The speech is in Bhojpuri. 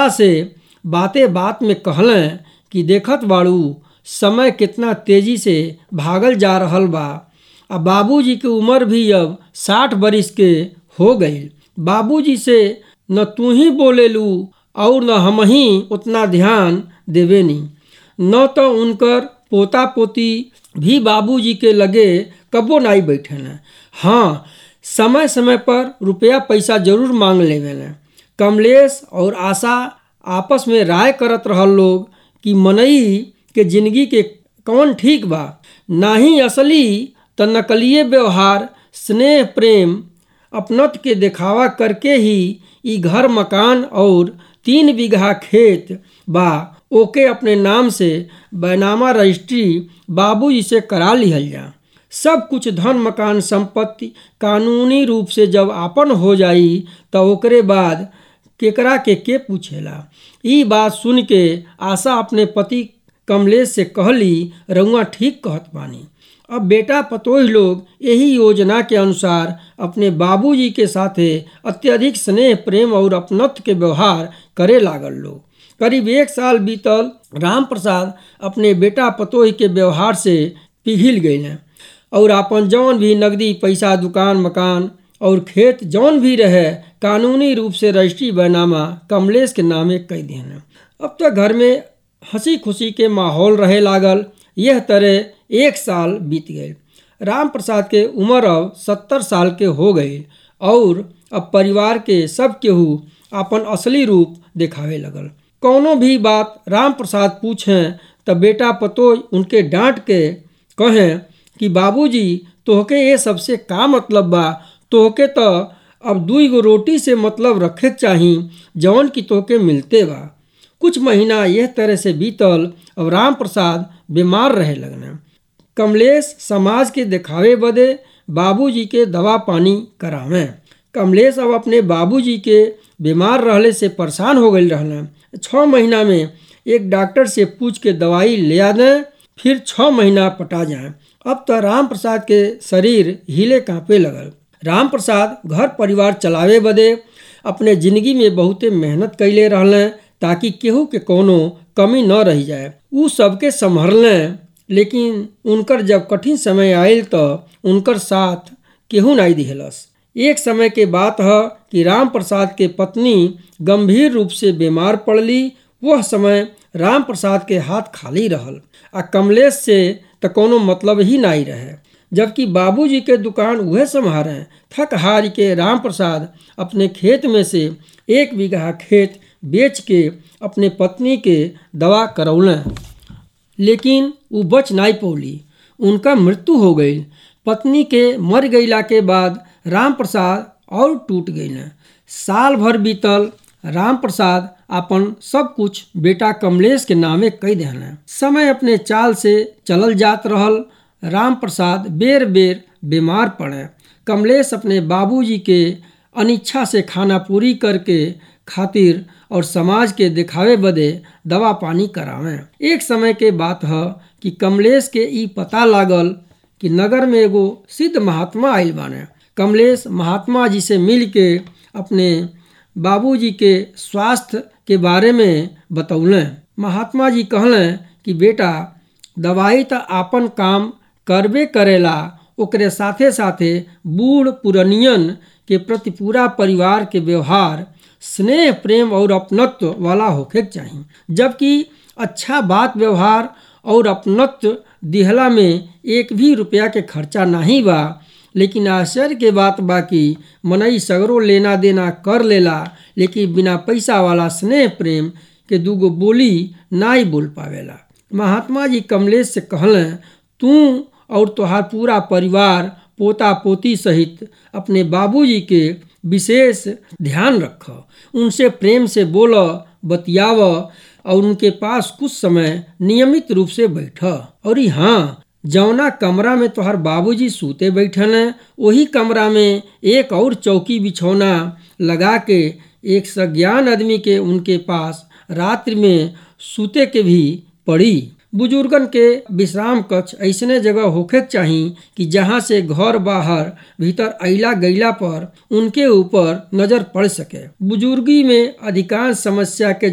आशा से बाते बात में कहलें कि देखत बाड़ू समय कितना तेजी से भागल जा रहल बा आ बाबूजी के उम्र भी अब साठ बरिस के हो गई बाबूजी से न तू ही बोलेलू और न हम ही उतना ध्यान देवेनी न तो उनकर पोता पोती भी बाबूजी के लगे कबो नाई बैठे न हाँ समय समय पर रुपया पैसा जरूर मांग लेवेले कमलेश और आशा आपस में राय करत रहल लोग कि मनई के जिंदगी के कौन ठीक बा ना ही असली त नकलिए व्यवहार स्नेह प्रेम अपनत के दिखावा करके ही ई घर मकान और तीन बीघा खेत बा ओके अपने नाम से बैनामा रजिस्ट्री बाबूजी से करा लिहल जा सब कुछ धन मकान संपत्ति कानूनी रूप से जब आपन हो जाई तो ओकरे बाद केकरा के के पूछेला ई बात सुन के आशा अपने पति कमलेश से कहली रउआ ठीक कहत बानी अब बेटा पतोह लोग यही योजना के अनुसार अपने बाबूजी के साथे अत्यधिक स्नेह प्रेम और अपनत्व के व्यवहार करे लागल लोग करीब एक साल बीतल राम प्रसाद अपने बेटा पतोह के व्यवहार से पिघिल गए और अपन जौन भी नकदी पैसा दुकान मकान और खेत जौन भी रहे कानूनी रूप से रजिस्ट्री बैनामा कमलेश के नामे कह दिए अब तक घर में हंसी खुशी के माहौल रहे लागल यह तरह एक साल बीत गए राम प्रसाद के उम्र अब सत्तर साल के हो गए और अब परिवार के सब केहू अपन असली रूप दिखावे लगल कौनो भी बात राम प्रसाद पूछें तब बेटा पतो उनके डांट के कहें कि बाबूजी तोहके ये सबसे का मतलब बा तोहके तो अब दुई गो रोटी से मतलब रखे चाही जौन की तोहके मिलते बा कुछ महीना यह तरह से बीतल अब राम प्रसाद बीमार रहे लगने कमलेश समाज के दिखावे बदे बाबूजी के दवा पानी करावें कमलेश अब अपने बाबूजी के बीमार रहले से परेशान हो गई रहना छः महीना में एक डॉक्टर से पूछ के दवाई ले आ दें फिर छः महीना पटा जाए अब तो राम प्रसाद के शरीर हिले कांपे लगल राम प्रसाद घर परिवार चलावे बदे अपने जिंदगी में बहुते मेहनत कैले रहलें ताकि केहू के कोनो कमी न रह जाए उ सबके संभरलें लेकिन उनकर जब कठिन समय आयल तो उनकर साथ केहू नहीं दिहलस एक समय के बात है कि राम प्रसाद के पत्नी गंभीर रूप से बीमार पड़ली वह समय राम प्रसाद के हाथ खाली रहल आ कमलेश से तो कोनो मतलब ही नहीं रहे जबकि बाबूजी के दुकान वह संभारे थक हार के राम प्रसाद अपने खेत में से एक बीघा खेत बेच के अपने पत्नी के दवा करौलें लेकिन वो बच नहीं पौली उनका मृत्यु हो गई पत्नी के मर गईला के बाद राम प्रसाद और टूट गई साल भर बीतल राम प्रसाद अपन सब कुछ बेटा कमलेश के नामे कह देने समय अपने चाल से चलल जात रहल राम प्रसाद बेर बेर बीमार पड़े कमलेश अपने बाबूजी के अनिच्छा से खाना पूरी करके खातिर और समाज के दिखावे बदे दवा पानी करावें एक समय के बात है कि कमलेश के ई पता लागल कि नगर में एगो सिद्ध महात्मा आयल बाने कमलेश महात्मा जी से मिल के अपने बाबूजी के स्वास्थ्य के बारे में बतौलें महात्मा जी कहलें कि बेटा दवाई तो आपन काम करबे करेला ओकरे साथे साथे बूढ़ पुरनियन के प्रति पूरा परिवार के व्यवहार स्नेह प्रेम और अपनत्व वाला होके चाहिए जबकि अच्छा बात व्यवहार और अपनत्व दिहला में एक भी रुपया के खर्चा नहीं बा लेकिन आश्चर्य के बात बा कि मनई सगरों लेना देना कर लेला लेकिन बिना पैसा वाला स्नेह प्रेम के दूगो बोली ना ही बोल पावेला महात्मा जी कमलेश से कहलें तू और तोहार पूरा परिवार पोता पोती सहित अपने बाबूजी के विशेष ध्यान रख उनसे प्रेम से बोल बतियाव और उनके पास कुछ समय नियमित रूप से बैठ और हाँ जौना कमरा में तोहर बाबूजी सूते बैठल हैं वही कमरा में एक और चौकी बिछौना लगा के एक सज्ञान आदमी के उनके पास रात्रि में सूते के भी पड़ी बुजुर्गन के विश्राम कक्ष ऐसने जगह होखे चाही कि जहाँ से घर बाहर भीतर अला गईला पर उनके ऊपर नजर पड़ सके बुजुर्गी में अधिकांश समस्या के